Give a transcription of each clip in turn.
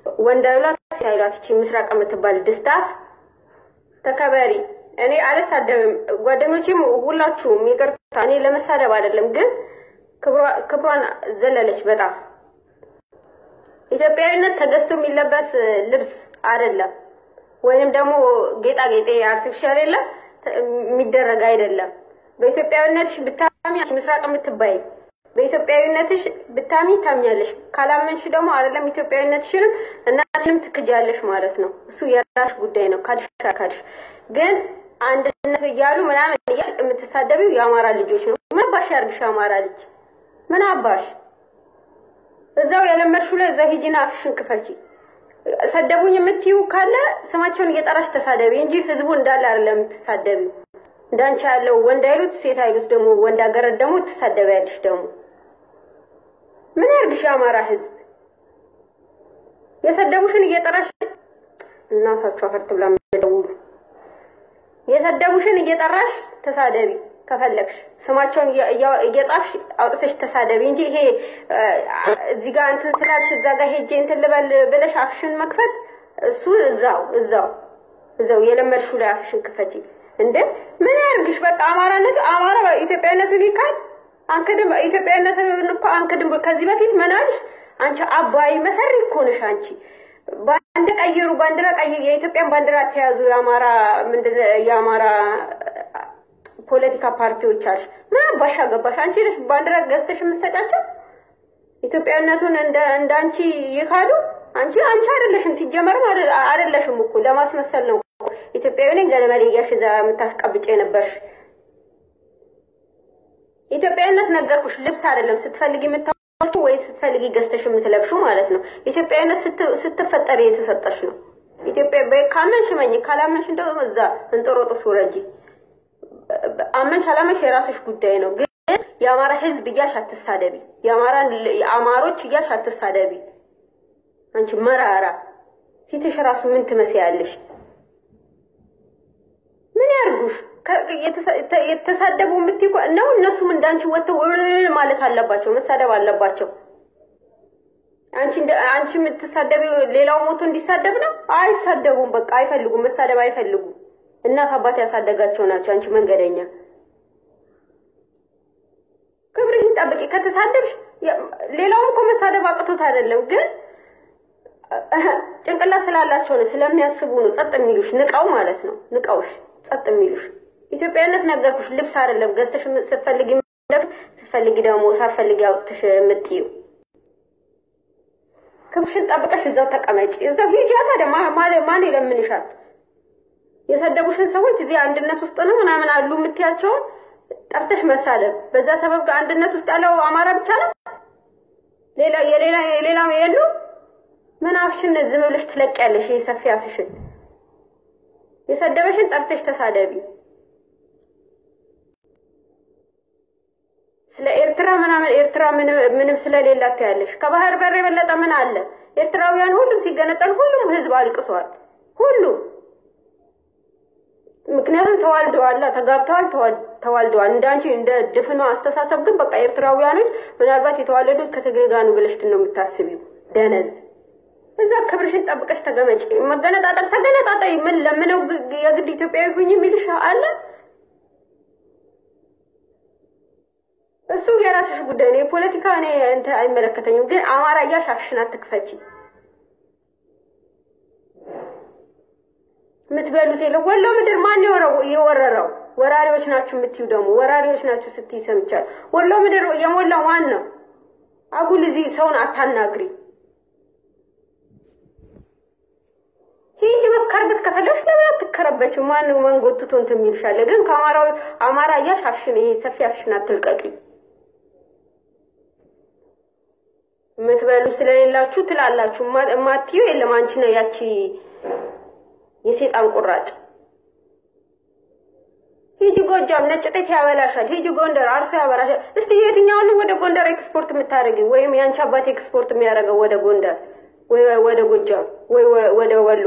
ወንድ አይሏት ሲያይሏት ይቺ ምስራቅ የምትባል ድስታፍ ተከበሪ። እኔ አልሳደብም፣ ጓደኞቼም ሁላችሁም ይቅርታ። እኔ ለመሳደብ አይደለም፣ ግን ክብሯን ዘለለች በጣም። ኢትዮጵያዊነት ተገዝቶ የሚለበስ ልብስ አይደለም፣ ወይንም ደግሞ ጌጣጌጤ አርቲፊሻል የለም የሚደረግ አይደለም። በኢትዮጵያዊነትሽ ብታሚ ምስራቅ የምትባይ በኢትዮጵያዊነትሽ ብታሚ ታምኛለሽ። ካላመንሽ ደግሞ አይደለም ኢትዮጵያዊነትሽንም እናትሽንም ትክጃለሽ ማለት ነው። እሱ የራስሽ ጉዳይ ነው። ካድሽ ካድሽ ግን አንድነት እያሉ ምናምን የምትሳደቢው የአማራ ልጆች ነው። ምን አባሽ ያርግሽ? አማራ ልጅ ምን አባሽ እዛው የለመድሽው ላይ እዛ ሂጂና አፍሽን ክፈቺ። ሰደቡኝ የምትዩ ካለ ስማቸውን እየጠራሽ ተሳደቢ እንጂ ህዝቡ እንዳለ አይደለም የምትሳደቢው። እንዳንቺ ያለው ወንድ አይሉት ሴት አይሉት ደግሞ ወንድ አገረድ ደግሞ ትሳደቢያለሽ። ደግሞ ምን ያርግሽ የአማራ ህዝብ? የሰደቡሽን እየጠራሽ እናታችሁ አፈር ትብላ ደውሉ። የሰደቡሽን እየጠራሽ ተሳደቢ ከፈለግሽ ስማቸውን እየጻፍሽ አውጥተሽ ተሳደቢ እንጂ ይሄ እዚህ ጋር እንትን ስላልሽ እዛ ጋር ሄጄ እንትን ልበል ብለሽ አፍሽን መክፈት እሱ እዛው እዛው እዛው የለመድሽው ላይ አፍሽን ክፈቺ። እንደ ምን ያርግሽ? በቃ አማራነት አማራ ኢትዮጵያዊነትን ይካድ አንክድም። ኢትዮጵያዊነትን እኮ አንክድም። ከዚህ በፊት ምን አልሽ አንቺ? አባይ መሰሪ እኮ ነሽ አንቺ። ባንድ ቀይሩ፣ ባንዲራ ቀይሩ፣ የኢትዮጵያን ባንዲራ ተያዙ። የአማራ ምንድን የአማራ ፖለቲካ ፓርቲዎች አልሽ። ምን አባሽ አገባሽ? አንቺ ነሽ ባንዲራ ገዝተሽ የምትሰጫቸው ኢትዮጵያዊነቱን እንደ እንደ አንቺ ይካዱ። አንቺ አንቺ አይደለሽም፣ ሲጀመርም አይደለሽም እኮ ለማስመሰል ነው ኢትዮጵያዊ ነኝ ገለመሌ እያልሽ እዛ የምታስቀብጭ የነበርሽ። ኢትዮጵያዊነት ነገርኩሽ፣ ልብስ አይደለም ስትፈልጊ የምታወጪው ወይ ስትፈልጊ ገዝተሽ የምትለብሹ ማለት ነው። ኢትዮጵያዊነት ስትፈጠሪ የተሰጠሽ ነው። ኢትዮጵያ ካመንሽ መኝ፣ ካላመንሽ እንደው እዛ እንጦሮጦስ ውረጂ። አመንሽ አላመንሽ የራስሽ ጉዳይ ነው። ግን የአማራ ሕዝብ እያልሽ አትሳደቢ። የአማራ አማሮች እያልሽ አትሳደቢ። አንቺ መራራ ፊትሽ ራሱ ምን ትመስያለሽ? ምን ያርጉሽ? የተሳደቡ የምትይው ነው። እነሱም እንዳንቺ ወጥተው ማለት አለባቸው፣ መሳደብ አለባቸው። አንቺ አንቺ የምትሳደቢው ሌላው ሞቶ እንዲሳደብ ነው። አይሳደቡም፣ በቃ አይፈልጉም፣ መሳደብ አይፈልጉም። እናት አባት ያሳደጋቸው ናቸው። አንቺ መንገደኛ ክብርሽን ጠብቂ። ከተሳደብሽ ሌላውም እኮ መሳደብ አቅቶት አይደለም ግን ጭንቅላት ስላላቸው ነው፣ ስለሚያስቡ ነው ጸጥ የሚሉሽ። ንቀው ማለት ነው ንቀውሽ ጸጥ የሚሉሽ። ኢትዮጵያዊነት ነገርኩሽ፣ ልብስ አይደለም ገዝተሽ ስትፈልጊ ስትፈልጊ ደግሞ ሳትፈልጊ አውጥተሽ የምትይው። ክብርሽን ጠብቀሽ እዛው ተቀመጪ፣ እዛው ሂጂ። ታዲያ ማን ይለምንሻል? የሰደቡሽን ሰዎች እዚህ አንድነት ውስጥ ነው ምናምን አሉ የምትያቸውን ጠርተሽ መሳደብ። በዛ ሰበብ ጋር አንድነት ውስጥ ያለው አማራ ብቻ ነው፣ ሌላ የሌላ የሌላ የሉ ምን አፍሽን ዝም ብለሽ ትለቂያለሽ? ይሄ ሰፊ አፍሽን የሰደበሽን ጠርተሽ ተሳደቢ። ስለ ኤርትራ ምናምን ኤርትራ ምንም ስለሌላት ያለሽ ከባህር በር የበለጠ ምን አለ? ኤርትራውያን ሁሉም ሲገነጠል ሁሉም ህዝብ አልቅሷል። ሁሉም ምክንያቱም ተዋልደዋል፣ ተጋብተዋል፣ ተዋልደዋል። እንዳንቺ እንደ ድፍኗ አስተሳሰብ ግን በቃ ኤርትራውያኖች ምናልባት የተዋለዱት ከትግሬ ጋር ነው ብለሽ ነው የምታስቢው ደነዝ እዛ ክብርሽን ጠብቀሽ ተገመጪ። መገነጣጠል ተገነጣጠይ። ምን ለምነው የግድ ኢትዮጵያዊ ሁኝ የሚልሽ አለ? እሱ የራስሽ ጉዳይ ነው። የፖለቲካ እኔ እንትን አይመለከተኝም። ግን አማራ እያልሽ አፍሽን አትክፈቺ። የምትበሉት የለ ወሎ ምድር ማን የወረረው? ወራሪዎች ናችሁ የምትዩ ደግሞ ወራሪዎች ናችሁ ስትይ ሰምቻለሁ። ወሎ ምድር የሞላው ማን ነው? አጉል እዚህ ሰውን አታናግሪ። ሂጂ መከርበት ከፈለግሽ ለምን አትከረበችም? ማን መንጎትቶ እንትን የሚልሻለ? ግን ከአማራ አማራ እያልሽ አፍሽን ይሄ ሰፊ አፍሽን አትልቀቂ። የምትበሉ ስለሌላችሁ ትላላችሁ። ማትዩ የለም አንቺ ነው ያቺ የሴጣን ቁራጭ። ሂጂ ጎጃም ነጭ ጤፍ ያበላሻል። ሂጂ ጎንደር አርሶ ያበላሻል። እስቲ የትኛውን ወደ ጎንደር ኤክስፖርት የምታደርጊ ወይም የአንቺ አባት ኤክስፖርት የሚያደርገው ወደ ጎንደር ወይ ወደ ጎጃም ወይ ወደ ወሎ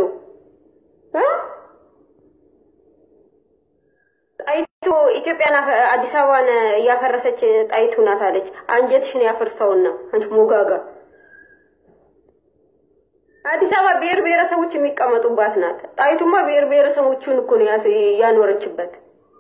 ጣይቱ ኢትዮጵያን አዲስ አበባን እያፈረሰች ጣይቱ ናት አለች። አንጀትሽን ያፈርሰውና አንቺ ሞጋጋ አዲስ አበባ ብሔር ብሔረሰቦች የሚቀመጡባት ናት። ጣይቱማ ብሔር ብሔረሰቦቹን እኮ ነው ያኖረችበት።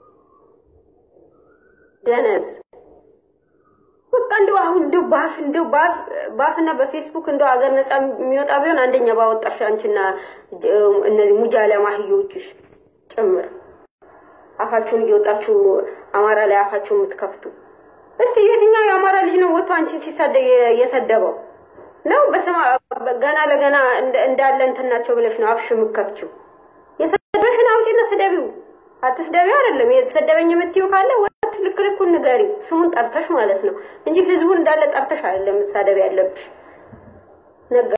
ደነዝ በቃ እንደው አሁን እንደው ባፍ እንደው ባፍ ባፍና በፌስቡክ እንደው አገር ነጻ የሚወጣ ቢሆን አንደኛ ባወጣሽ አንቺና እነዚህ ሙጃለ ማህዮችሽ ጭምር አፋችሁን እየወጣችሁ አማራ ላይ አፋችሁን የምትከፍቱ እስቲ የትኛው የአማራ ልጅ ነው ወጥቶ አንቺን ሲሳደብ የሰደበው ነው? በስማ ገና ለገና እንዳለ እንትን ናቸው ብለሽ ነው አፍሽ የምትከፍችው? የሰደበሽን አውጪና ስደቢው። አትስደቢው አይደለም የተሰደበኝ የምትይው ካለ ወጥ ልክ ልኩን ንገሪው፣ ስሙን ጠርተሽ ማለት ነው እንጂ ህዝቡን እንዳለ ጠርተሽ አይደለም መሳደብ ያለብሽ ነገር